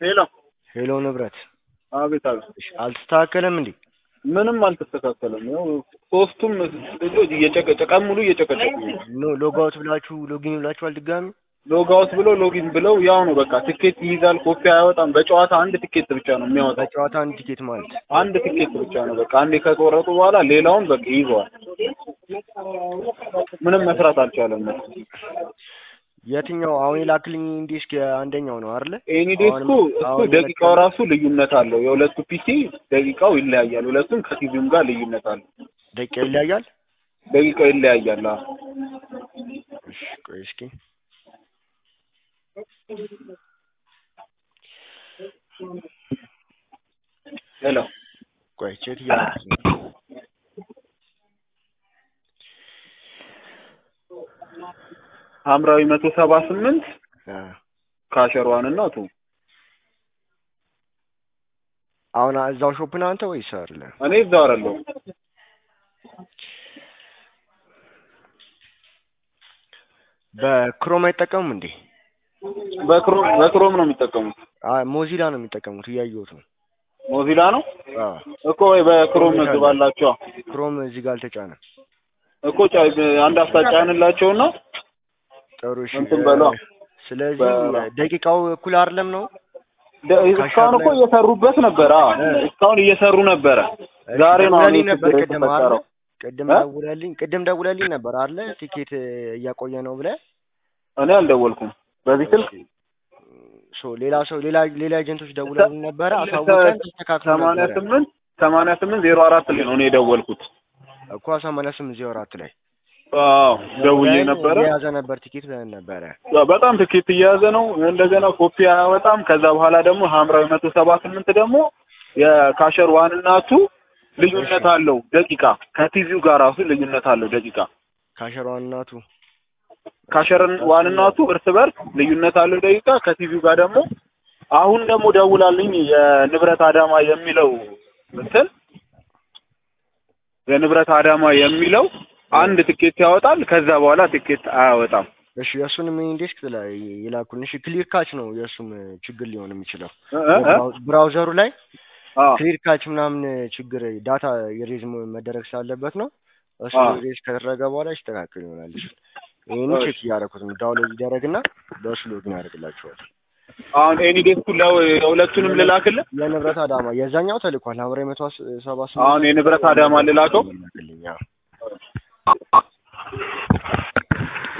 ሄሎ ሄሎ ንብረት አቤት አቤት እሺ፣ አልተስተካከለም እንዴ? ምንም አልተስተካከለም ያው ሶስቱም ልጆች እየጨቀጨ ቀን ሙሉ እየጨቀጨቁ ነው ኖ ሎጋውት ብላችሁ ሎጊን ብላችኋል ድጋሚ? ሎጋውት ብለው ሎጊን ብለው ያው ነው በቃ ትኬት ይይዛል ኮፒ አያወጣም በጨዋታ አንድ ትኬት ብቻ ነው የሚያወጣው በጨዋታ አንድ ቲኬት ማለት አንድ ትኬት ብቻ ነው በቃ አንዴ ከቆረጡ በኋላ ሌላውን በቃ ይዘዋል ምንም መስራት አልቻለም የትኛው አሁን የላክልኝ ዲስክ አንደኛው ነው አይደለ? ኤኒ ዴስኩ እሱ አሁን ደቂቃው ራሱ ልዩነት አለው የሁለቱ ፒሲ ደቂቃው ይለያያል ሁለቱም ከቲቪም ጋር ልዩነት አለው ደቂቃ ይለያያል። ደቂቃው ይለያያል አዎ እሺ ቆይ እስኪ ሄሎ ቆይ ቼክ እያደረኩት ነው። ሐምራዊ መቶ ሰባ ስምንት አ ካሸሯን እና ቱ አሁን እዛው ሾፕ ነህ አንተ ወይስ አይደለ? እኔ እዛው አይደለሁም በክሮም አይጠቀሙም እንዴ? በክሮም በክሮም ነው የሚጠቀሙት አይ ሞዚላ ነው የሚጠቀሙት እያየሁት ነው። ሞዚላ ነው አ እኮ ወይ በክሮም ግባላቸው ክሮም እዚህ ጋር አልተጫነም። እኮ ጫ- አንድ አፍታ ጫንላቸውና ጥሩ እሺ። እንትን በሏ። ስለዚህ በ- ደቂቃው እኩል አይደለም ነው? ደ- እስካሁን እኮ እየሰሩበት ነበረ አዎ እስካሁን እየሰሩ ነበረ ዛሬ ነው አሁን ደውለልኝ ነበር ችግር ቅድም አይደለ? የተፈጠረው ቅድም እ? ደውለልኝ ቅድም ደውለልኝ ነበር አይደለ? ቲኬት እያቆየ ነው ብለህ እኔ አልደወልኩም በዚህ ስልክ ሶ ሌላ ሰው ሌላ ሌላ ኤጀንቶች ደውለውልኝ ነበረ አሳውቀን ተስተካክሎ ሰማንያ ነበረ ስምንት ሰማንያ ስምንት ዜሮ አራት ላይ ነው እኔ የደወልኩት እኮ ሰማንያ ስምንት ዜሮ አራት ላይ አዎ ደውዬ ደውለን ነበረ የያዘ ነበር ቲኬት ብለን ነበረ። ያው በጣም ትኬት እየያዘ ነው እንደገና ኮፒ አያወጣም ከዛ በኋላ ደግሞ ሐምራዊ መቶ ሰባ ስምንት ደግሞ የካሸር ዋንና ቱ ልዩነት አለው ደቂቃ ከቲቪው ጋር ራሱ ልዩነት አለው ደቂቃ ካሸሯን እናቱ ካሸርን ዋንና ቱ እርስ በርስ ልዩነት አለው ደቂቃ ከቲቪው ጋር ደግሞ አሁን ደግሞ ደውላልኝ የንብረት አዳማ የሚለው እንትን የንብረት አዳማ የሚለው አንድ ትኬት ያወጣል ከዛ በኋላ ትኬት አያወጣም እሺ የእሱንም ኢንዴክስ ላይ ይላኩልን። እሺ ክሊር ካች ነው የእሱም ችግር ሊሆን የሚችለው እ እ እ? የብራው- ብራውዘሩ ላይ አዎ ክሊር ካች ምናምን ችግር ዳታ የሬዝ መደረግ ስላለበት ነው። እሱ አዎ። ሬዝ ከተደረገ በኋላ ይስተካከል ይሆናል። እሱ ይህን ቼክ እያደረኩት ነው። ዳውንሎድ ይደረግና በእሱ ሎግን ያደርግላቸዋል። አሁን ኤኒ ዴስኩ ለሁለቱንም ልላክልህ የንብረት አዳማ የዛኛው ተልኳል። ሐምራዊ መቶ ሰባ ስምንት አሁን የንብረት አዳማ ልላከው ይላክልኝ። አዎ።